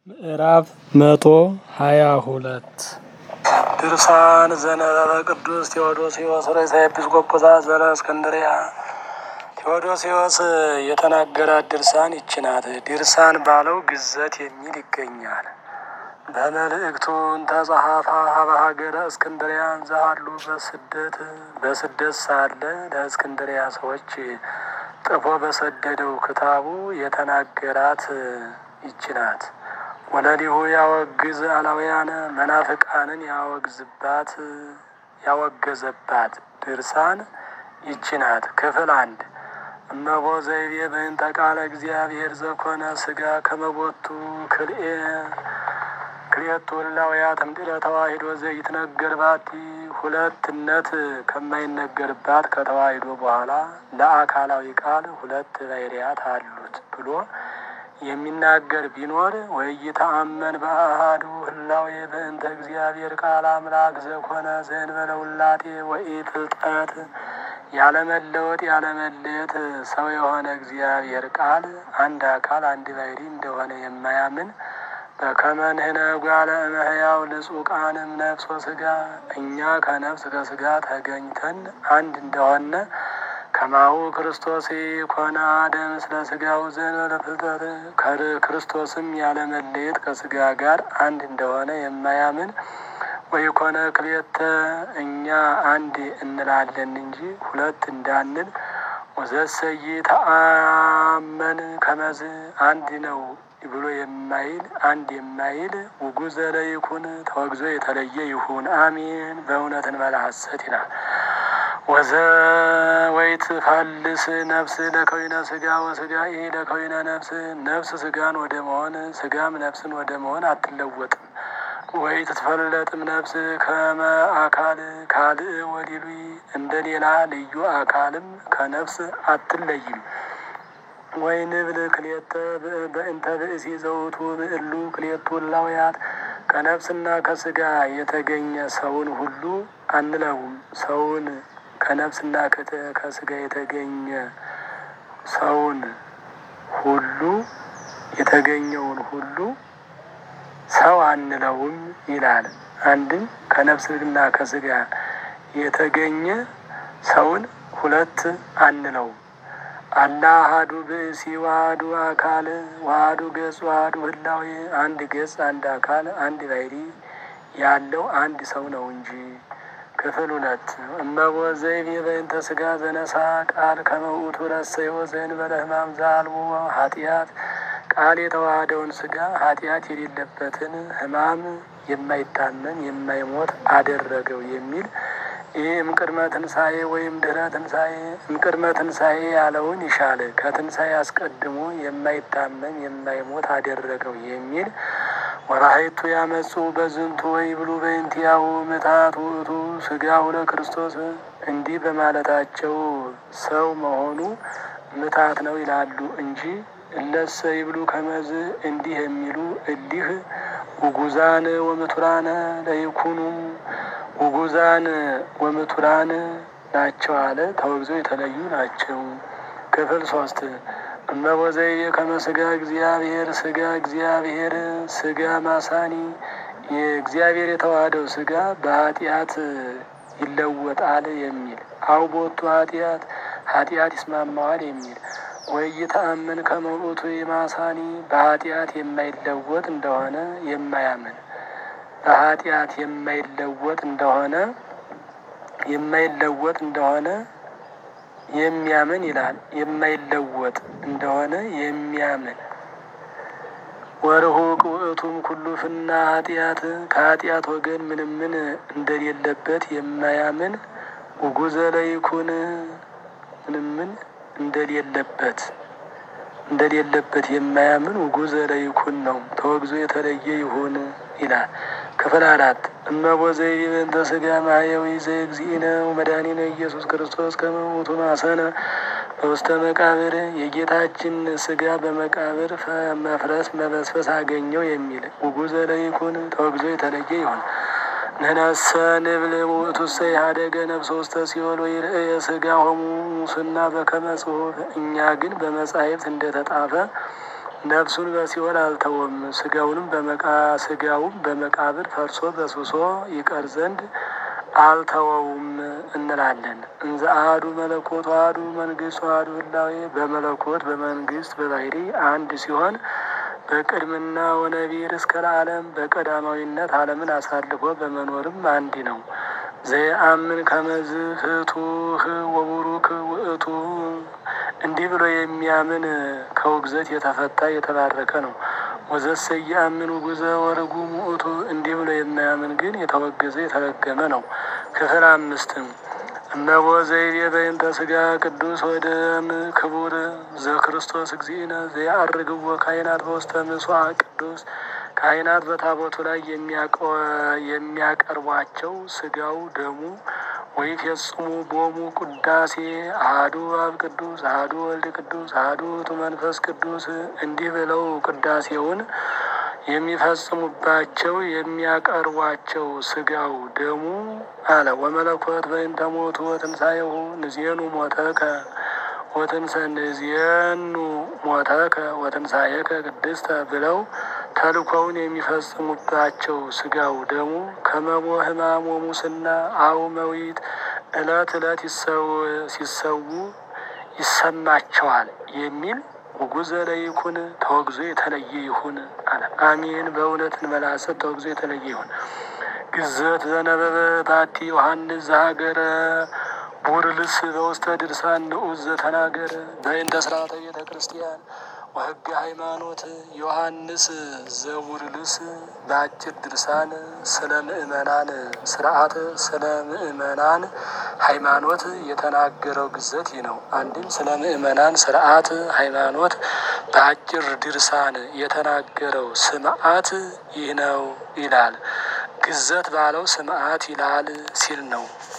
ምዕራፍ መቶ ሀያ ሁለት ድርሳን ዘነበበ ቅዱስ ቴዎዶስዮስ ርእሰ ኤጲስቆጶሳት ዘእስክንድርያ። ቴዎዶስዮስ የተናገራት ድርሳን ይች ናት። ድርሳን ባለው ግዘት የሚል ይገኛል። በመልእክቱ እንተጸሐፋ ሀበ ሀገረ እስክንድርያ ዘሃሉ በስደት በስደት ሳለ ለእስክንድርያ ሰዎች ጥፎ በሰደደው ክታቡ የተናገራት ይች ናት። ወለሊሁ ያወግዝ አላውያነ መናፍቃንን ያወግዝባት ያወገዘባት ድርሳን ይች ናት። ክፍል አንድ እመቦ ዘይቤ በእንተ ቃለ እግዚአብሔር ዘኮነ ስጋ ከመቦቱ ክልኤ ክልኤቱ እላውያት እምድረ ተዋሂዶ ዘይትነገር ባቲ ሁለትነት ከማይነገርባት ከተዋሂዶ በኋላ ለአካላዊ ቃል ሁለት ባሕርያት አሉት ብሎ የሚናገር ቢኖር ወይተአመን በአሐዱ ህላዌ በእንተ እግዚአብሔር ቃል አምላክ ዘኮነ ዘእንበለ ውላጤ ወኢፍልጠት ያለመለወጥ ያለመለየት ሰው የሆነ እግዚአብሔር ቃል አንድ አካል አንድ ባሕርይ እንደሆነ የማያምን በከመ ንሕነ እጓለ እመሕያው ልጹቃንም ነፍስ ወሥጋ እኛ ከነፍስ ከሥጋ ተገኝተን አንድ እንደሆነ ከማሁ ክርስቶስ ኮነ አሐደ ምስለ ሥጋው ዘእንበለ ፍልጠት ክርስቶስም ያለመለየት ከሥጋ ጋር አንድ እንደሆነ የማያምን ወይኮነ ክልኤተ እኛ አንድ እንላለን እንጂ ሁለት እንዳንል ወዘሰይ ተአመን ከመዝ አንድ ነው ብሎ የማይል አንድ የማይል ውጉዘ ለይኩን ተወግዞ የተለየ ይሁን አሜን። በእውነት እንበለ ሐሰት ይላል። ወዘ ወይት ፈልስ ነፍስ ለከዊነ ስጋ ወስጋ ይሄ ለከዊነ ነፍስ ነፍስ ስጋን ወደ መሆን ስጋም ነፍስን ወደ መሆን አትለወጥም። ወይ ትትፈለጥም ነፍስ ከመ አካል ካልእ ወዲሉይ እንደ ሌላ ልዩ አካልም ከነፍስ አትለይም። ወይ ንብል ክልኤተ በእንተ ብእሲ ዘውቱ ብእሉ ክልኤቱ እላውያት ከነፍስና ከስጋ የተገኘ ሰውን ሁሉ አንለውም። ሰውን ከነፍስና ከስጋ የተገኘ ሰውን ሁሉ የተገኘውን ሁሉ ሰው አንለውም ይላል። አንድም ከነፍስና ከስጋ የተገኘ ሰውን ሁለት አንለውም። አላ አሐዱ ብእሲ ዋህዱ አካል ዋህዱ ገጽ ዋህዱ ህላዌ አንድ ገጽ አንድ አካል አንድ ባሕርይ ያለው አንድ ሰው ነው እንጂ። ክፍል ሁለት እመቦ ዘይቤ በእንተ ስጋ ዘነሳ ቃል ከመ ውእቱ ረሰዮ ዘእንበለ ሕማም ዘአልቦ ኃጢአት ቃል የተዋሃደውን ስጋ ኃጢአት የሌለበትን ሕማም የማይታመም የማይሞት አደረገው የሚል ይህ እምቅድመ ትንሣኤ ወይም ድህረ ትንሣኤ እምቅድመ ትንሣኤ ያለውን ይሻል ከትንሣኤ አስቀድሞ የማይታመም የማይሞት አደረገው የሚል ወራሀይቱ ያመጹ በዝንቱ ወይ ብሉ በእንቲያሁ ምታት ውእቱ ስጋሁ ለክርስቶስ እንዲህ በማለታቸው ሰው መሆኑ ምታት ነው ይላሉ እንጂ እለሰ ይብሉ ከመዝ እንዲህ የሚሉ እሊህ ውጉዛን ወምቱራነ ለይኩኑ ውጉዛን ወምቱራን ናቸው አለ። ተወግዘው የተለዩ ናቸው። ክፍል ሶስት እመቦ ዘይቤ ከመ ስጋ እግዚአብሔር ስጋ እግዚአብሔር ስጋ ማሳኒ የእግዚአብሔር የተዋህደው ስጋ በኃጢአት ይለወጣል የሚል አውቦቱ ኃጢአት ኃጢአት ይስማማዋል የሚል ወይተአምን ከመ ውእቱ የማሳኒ በኃጢአት የማይለወጥ እንደሆነ የማያምን በኃጢአት የማይለወጥ እንደሆነ የማይለወጥ እንደሆነ የሚያምን ይላል። የማይለወጥ እንደሆነ የሚያምን ወርሁቅ ውእቱም ኩሉ ፍና ኃጢአት ከኃጢአት ወገን ምንም ምን እንደሌለበት የማያምን ውጉዘ ለይኩን ምንም ምን እንደሌለበት እንደሌለበት የማያምን ውጉዘ ለይኩን ነው። ተወግዞ የተለየ ይሁን ይላል። ክፍል አራት እመቦ ዘይቤ በእንተ ስጋ ማሕየዊ ዘእግዚእነ ወመድኃኒነ ኢየሱስ ክርስቶስ ከመ ውእቱ ማሰነ በውስተ መቃብር የጌታችን ስጋ በመቃብር መፍረስ መበስበስ አገኘው የሚል ውጉዘ ለይኩን ተወግዞ የተለየ ይሁን። ንሕነሰ ንብል ውእቱሰ ኢኀደገ ነፍሰ ውስተ ሲኦል ወይርእየ ሥጋሆሙ ሙስና በከመ ጽሑፍ እኛ ግን በመጻሕፍት እንደተጻፈ ነፍሱን በሲኦል አልተወም። ስጋውንም በመቃ ስጋውም በመቃብር ፈርሶ በስብሶ ይቀር ዘንድ አልተወውም እንላለን። እንዘ አሐዱ መለኮት አሐዱ መንግስት አሐዱ ህላዌ በመለኮት በመንግስት በባህሪ አንድ ሲሆን በቅድምና ወነቢር እስከ ለዓለም በቀዳማዊነት ዓለምን አሳልፎ በመኖርም አንድ ነው። ዘየአምን ከመዝ ፍቱህ ወቡሩክ ውእቱ እንዲህ ብሎ የሚያምን ከውግዘት የተፈታ የተባረከ ነው። ወዘሰ የአምን ውጉዘ ወርጉም ውእቱ እንዲህ ብሎ የማያምን ግን የተወገዘ የተረገመ ነው። ክፍል አምስትም እነሆ ዘይቤ በእንተ ስጋ ቅዱስ ወደም ክቡር ዘክርስቶስ እግዚእነ ዘያአርግዎ ካህናት በውስተ ምሥዋዕ ቅዱስ ካህናት በታቦቱ ላይ የሚያቀርቧቸው ስጋው ደሙ ወይ ፈጽሙ ቦሙ ቅዳሴ አሐዱ አብ ቅዱስ አሐዱ ወልድ ቅዱስ አሐዱ ውእቱ መንፈስ ቅዱስ እንዲህ ብለው ቅዳሴውን የሚፈጽሙባቸው የሚያቀርቧቸው ስጋው ደሙ አለ። ወመለኮት በእንተ ሞቱ ወትንሣኤሁ ንዜኑ ሞተከ ወትንሰ ንዜኑ ሞተከ ወትንሣኤከ ቅድስተ ብለው ተልኮውን የሚፈጽሙባቸው ስጋው ደሙ ከመቦ ሕማም ወሙስና አው መዊት ዕለት ዕለት ሲሰዉ ይሰማቸዋል የሚል ውጉዘ ለይኩን ተወግዞ የተለየ ይሁን አለ። አሜን። በእውነት እንመላሰት ተወግዞ የተለየ ይሁን። ግዘት ዘነበበ ባቲ ዮሐንስ ዘሀገረ ቡርልስ በውስተ ድርሳን ንዑስ ዘተናገረ በእንተ ስርዓተ ቤተ ክርስቲያን ወሕገ ሃይማኖት ዮሐንስ ዘቡርልስ በአጭር ድርሳን ስለ ምእመናን ስርዓት ስለ ምእመናን ሃይማኖት የተናገረው ግዘት ይህ ነው። አንድም ስለ ምእመናን ስርዓት ሃይማኖት በአጭር ድርሳን የተናገረው ስምዓት ይህ ነው ይላል። ግዘት ባለው ስምዓት ይላል ሲል ነው።